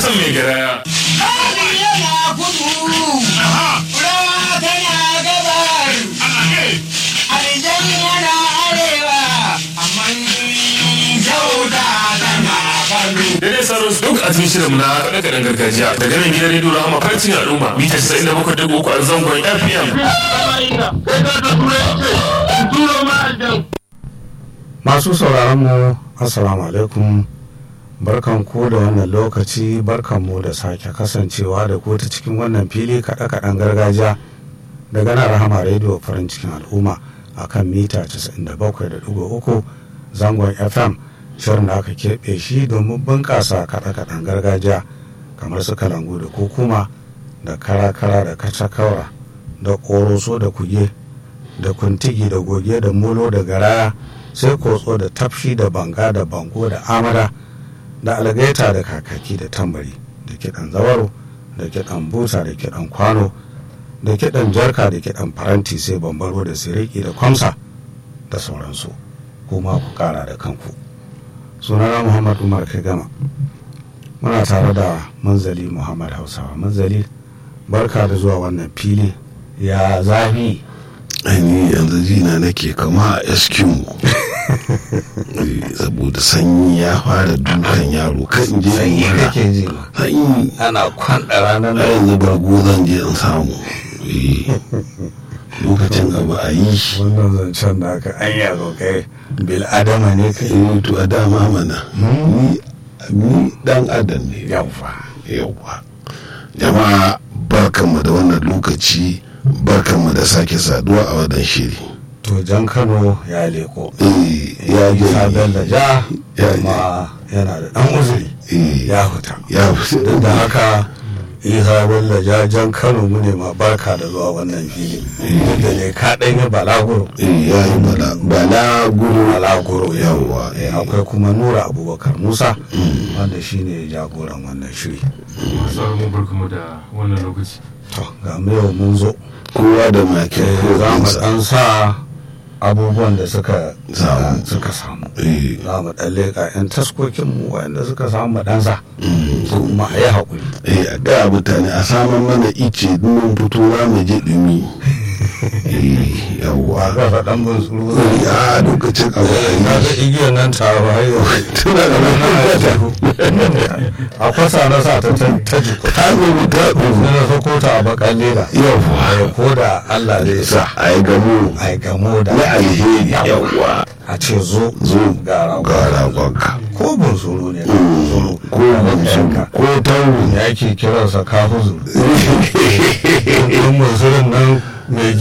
san mai garaya Hali yana kudu, rawa tana gabar, aljan yana arewa, amma sauda tana kano. da dai sauran duk a cikin shirin na kaɗe kaɗen gargajiya daga nan gidan rediyo rahama farcin al'umma mita 97.3 a zangon fm Masu sauraron mu Assalamu alaikum barkan ku da wannan lokaci barkan mu da sake kasancewa da ku ta cikin wannan fili kaɗe-kaɗen gargajiya daga nan rahama rediyo farin cikin al'umma a kan mita 97.3 zangon fm shirin da aka keɓe shi domin bunƙasa kaɗe-kaɗen gargajiya kamar su kalangu da kukuma da kara-kara da kacakaura da ƙoroso da kuge da kuntigi da goge da molo da garaya sai kotso da tafshi da banga da bango da amara da algaita da kakaki da tambari da kiɗan zawaro da kiɗan busa da kiɗan kwano da kiɗan jarka da kiɗan faranti sai bambaro da siriki da kwamsa da sauransu kuma ku kara da kanku sunana muhammad umar kai gama muna tare da manzali muhammad hausawa manzali barka da zuwa wannan fili ya zafi ainihin yanzu jina nake kama a eskimo saboda sanyi ya fara dukan yaro kan je in sanyi mura kake ji ma sanyi ana kwanda ranar a nan yanzu bargo zan je in samu Eh, lokacin abu a yi shi wannan zancen da aka an yazo kai bil adama ne kai Eh, to a dama mana ni ni dan adam ne yawwa yawa jama'a barkanmu da wannan lokaci barkanmu da sake saduwa a wannan shiri to jan kano ya leko Eh, ya isa je bello ja Ya kuma yana da dan uzuri Eh, ya huta ya fi duk da haka isa bello ja jan kano mu ne ma barka da zuwa wannan fili duk da ne ka ɗan yi balaguro Eh, ya yi bala bala guru balaguro Yawwa, Eh, akwai kuma nura abubakar musa wanda shine jagoran wannan shiri sauran mu barkamu da wannan lokaci to ga mu yau mun zo kowa da makin Eh, za mu kofinsa dan sa abubuwan da suka Samu. suka samu Eh, za mu dan leƙa 'yan taskokin mu wanda suka samu dan sa kuma a yi haƙuri eh, a ga mutane a saman mana ice mun fito za mu je dumi Eh, wa yawwa ga faɗan bin tsuru Eh, a lokacin abu a na ga yi igiyar nan ta ba har yau tuna da wani a kwasa na sa ta ta ta jiko ta zo mu ta sai na sako ta a bakan leda yawwa Eh, ko da Allah zai sa sa a yi gamo a yi gamo da na alheri yawwa a ce zo zo ga rago ga ragonka ko bunsuru ne ka bunsuru ko musu ko tauru ya ke kiransa kafuzu don bunsurun nan mai